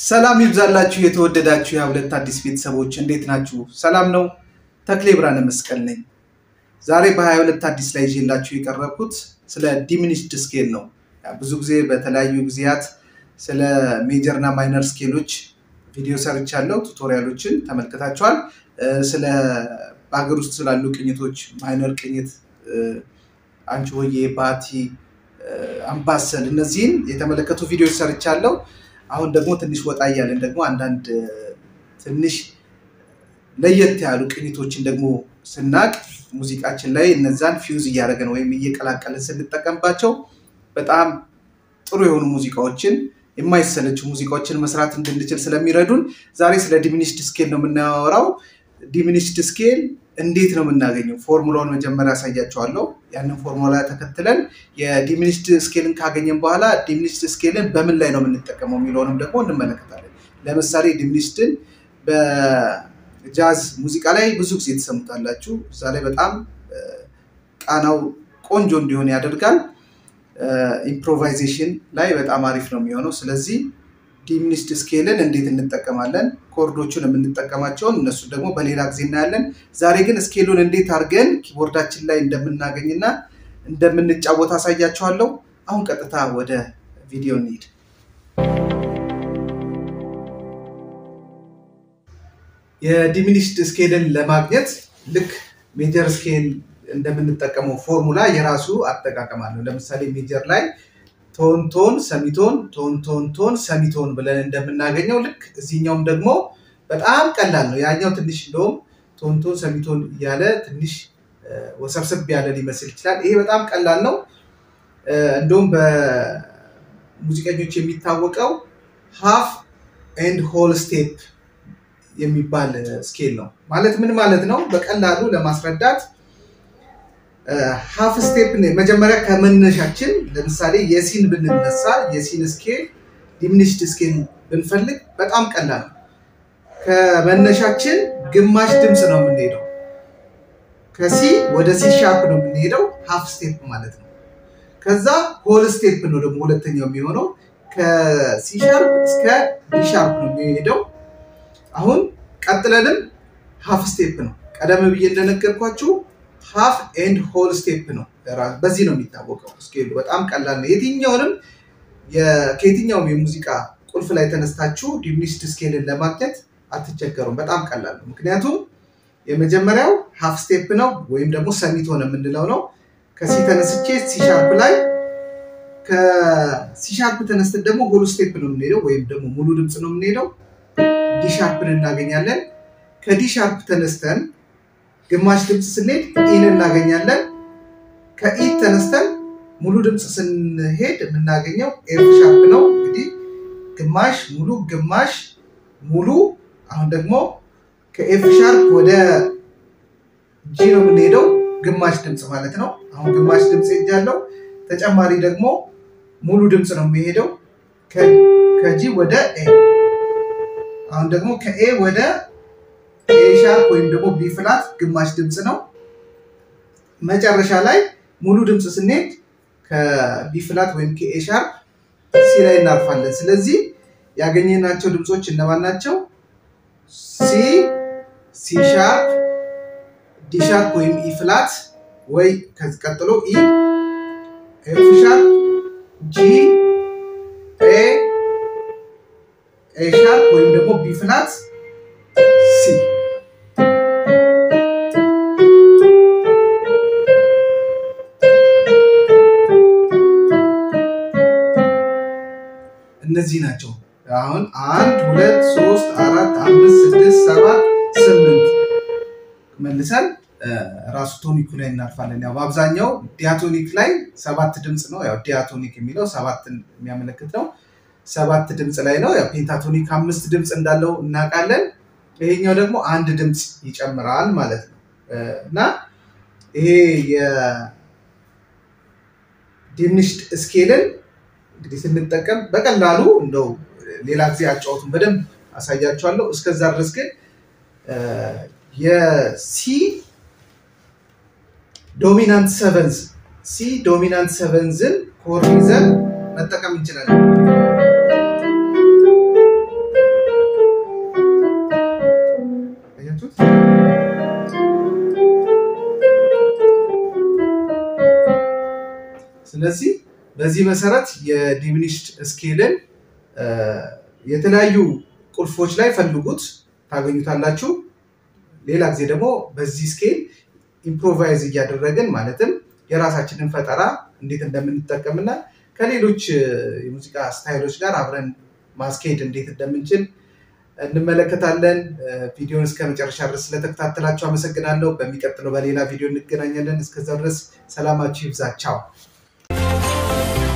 ሰላም ይብዛላችሁ የተወደዳችሁ የሁለት አዲስ ቤተሰቦች እንዴት ናችሁ? ሰላም ነው። ተክሌ ብርሃነ መስቀል ነኝ። ዛሬ በ22 አዲስ ላይ ይዤላችሁ የቀረብኩት ስለ ዲሚኒሽድ ስኬል ነው። ብዙ ጊዜ በተለያዩ ጊዜያት ስለ ሜጀር እና ማይነር ስኬሎች ቪዲዮ ሰርቻለሁ፣ ቱቶሪያሎችን ተመልክታችኋል። ስለ በሀገር ውስጥ ስላሉ ቅኝቶች ማይነር ቅኝት፣ አንቺ ሆዬ፣ ባቲ፣ አምባሰል እነዚህን የተመለከቱ ቪዲዮዎች ሰርቻለሁ። አሁን ደግሞ ትንሽ ወጣ እያለን ደግሞ አንዳንድ ትንሽ ለየት ያሉ ቅኝቶችን ደግሞ ስናቅ ሙዚቃችን ላይ እነዛን ፊውዝ እያደረገን ወይም እየቀላቀልን ስንጠቀምባቸው በጣም ጥሩ የሆኑ ሙዚቃዎችን የማይሰለችው ሙዚቃዎችን መስራት እንድንችል ስለሚረዱን ዛሬ ስለ ዲሚኒሽድ ስኬል ነው የምናወራው። ዲሚኒሽድ ስኬል እንዴት ነው የምናገኘው? ፎርሙላውን መጀመሪያ ያሳያቸዋለሁ። ያንን ፎርሙላ ተከትለን የዲሚኒሽድ ስኬልን ካገኘን በኋላ ዲሚኒሽድ ስኬልን በምን ላይ ነው የምንጠቀመው የሚለውንም ደግሞ እንመለከታለን። ለምሳሌ ዲሚኒሽድን በጃዝ ሙዚቃ ላይ ብዙ ጊዜ ትሰሙታላችሁ። እዛ ላይ በጣም ቃናው ቆንጆ እንዲሆን ያደርጋል። ኢምፕሮቫይዜሽን ላይ በጣም አሪፍ ነው የሚሆነው። ስለዚህ ዲሚኒሽድ ስኬልን እንዴት እንጠቀማለን፣ ኮርዶቹን የምንጠቀማቸውን እነሱ ደግሞ በሌላ ጊዜ እናያለን። ዛሬ ግን ስኬሉን እንዴት አድርገን ኪቦርዳችን ላይ እንደምናገኝና እንደምንጫወት አሳያችኋለሁ። አሁን ቀጥታ ወደ ቪዲዮ እንሂድ። የዲሚኒሽድ ስኬልን ለማግኘት ልክ ሜጀር ስኬል እንደምንጠቀመው ፎርሙላ የራሱ አጠቃቀም አለው። ለምሳሌ ሜጀር ላይ ቶን ቶን ሰሚቶን ቶን ቶን ቶን ሰሚቶን ብለን እንደምናገኘው ልክ እዚህኛውም ደግሞ በጣም ቀላል ነው። ያኛው ትንሽ እንደውም ቶን ቶን ሰሚቶን እያለ ትንሽ ወሰብሰብ ያለ ሊመስል ይችላል። ይሄ በጣም ቀላል ነው። እንደውም በሙዚቀኞች የሚታወቀው ሃፍ ኤንድ ሆል ስቴፕ የሚባል ስኬል ነው። ማለት ምን ማለት ነው? በቀላሉ ለማስረዳት ሀፍ ስቴፕ መጀመሪያ ከመነሻችን ለምሳሌ የሲን ብንነሳ የሲን ስኬል ዲሚኒሽድ ስኬል ብንፈልግ በጣም ቀላል ነው። ከመነሻችን ግማሽ ድምፅ ነው የምንሄደው። ከሲ ወደ ሲ ሻርፕ ነው የምንሄደው፣ ሀፍ ስቴፕ ማለት ነው። ከዛ ሆል ስቴፕ ነው ደግሞ ሁለተኛው የሚሆነው ከሲ ሻርፕ እስከ ዲ ሻርፕ ነው የሚሄደው። አሁን ቀጥለንም ሀፍ ስቴፕ ነው። ቀደም ብዬ እንደነገርኳችሁ ሃፍ ኤንድ ሆል ስቴፕ ነው። በዚህ ነው የሚታወቀው ስኬሉ። በጣም ቀላል ነው። የትኛውንም ከየትኛውም የሙዚቃ ቁልፍ ላይ ተነስታችሁ ዲሚኒሽድ ስኬልን ለማግኘት አትቸገሩም። በጣም ቀላል ነው። ምክንያቱም የመጀመሪያው ሃፍ ስቴፕ ነው ወይም ደግሞ ሰሚቶን የምንለው ነው። ከሲ ተነስቼ ሲሻርፕ ላይ ከሲሻርፕ ተነስተን ደግሞ ሆል ስቴፕ ነው የምንሄደው ወይም ደግሞ ሙሉ ድምፅ ነው የምንሄደው። ዲሻርፕን እናገኛለን። ከዲሻርፕ ተነስተን ግማሽ ድምፅ ስንሄድ ኢን እናገኛለን። ከኢ ተነስተን ሙሉ ድምፅ ስንሄድ የምናገኘው ኤፍ ሻርፕ ነው። እንግዲህ ግማሽ ሙሉ፣ ግማሽ ሙሉ። አሁን ደግሞ ከኤፍ ሻርፕ ወደ ጂ ነው የምንሄደው፣ ግማሽ ድምፅ ማለት ነው። አሁን ግማሽ ድምፅ ሄጃለሁ። ተጨማሪ ደግሞ ሙሉ ድምፅ ነው የሚሄደው ከጂ ወደ ኤ። አሁን ደግሞ ከኤ ወደ ኤ ሻርፕ ወይም ደግሞ ቢ ፍላት ግማሽ ድምፅ ነው። መጨረሻ ላይ ሙሉ ድምፅ ስንሄድ ከቢ ፍላት ወይም ከኤ ሻርፕ ሲ ላይ እናርፋለን። ስለዚህ ያገኘናቸው ድምፆች እነማን ናቸው? ሲ፣ ሲ ሻርፕ፣ ዲ ሻርፕ ወይም ኢ ፍላት ወይ ከዚህ ቀጥሎ ኢ፣ ኤፍ ሻርፕ፣ ጂ፣ ኤ፣ ኤ ሻርፕ ወይም ደግሞ ቢ ፍላት፣ ሲ እነዚህ ናቸው። አሁን አንድ ሁለት ሶስት አራት አምስት ስድስት ሰባት ስምንት መልሰን ራሱ ቶኒኩ ላይ እናርፋለን። ያው በአብዛኛው ዲያቶኒክ ላይ ሰባት ድምፅ ነው። ያው ዲያቶኒክ የሚለው ሰባትን የሚያመለክት ነው። ሰባት ድምፅ ላይ ነው። ያው ፔንታቶኒክ አምስት ድምፅ እንዳለው እናውቃለን። ይሄኛው ደግሞ አንድ ድምፅ ይጨምራል ማለት ነው እና ይሄ የዲሚኒሽድ ስኬልን እንግዲህ ስንጠቀም በቀላሉ እንደው ሌላ ጊዜ አጫወቱን በደንብ አሳያችኋለሁ። እስከዛ ድረስ ግን የሲ ዶሚናንት ሰቨንዝ ሲ ዶሚናንት ሰቨንዝን ኮርድ ይዘን መጠቀም እንችላለን። ስለዚህ በዚህ መሰረት የዲሚኒሽድ ስኬልን የተለያዩ ቁልፎች ላይ ፈልጉት ታገኙታላችሁ። ሌላ ጊዜ ደግሞ በዚህ ስኬል ኢምፕሮቫይዝ እያደረግን ማለትም የራሳችንን ፈጠራ እንዴት እንደምንጠቀምና ከሌሎች የሙዚቃ ስታይሎች ጋር አብረን ማስኬድ እንዴት እንደምንችል እንመለከታለን። ቪዲዮን እስከ መጨረሻ ድረስ ስለተከታተላችሁ አመሰግናለሁ። በሚቀጥለው በሌላ ቪዲዮ እንገናኛለን። እስከዛ ድረስ ሰላማችሁ ይብዛ። ቻው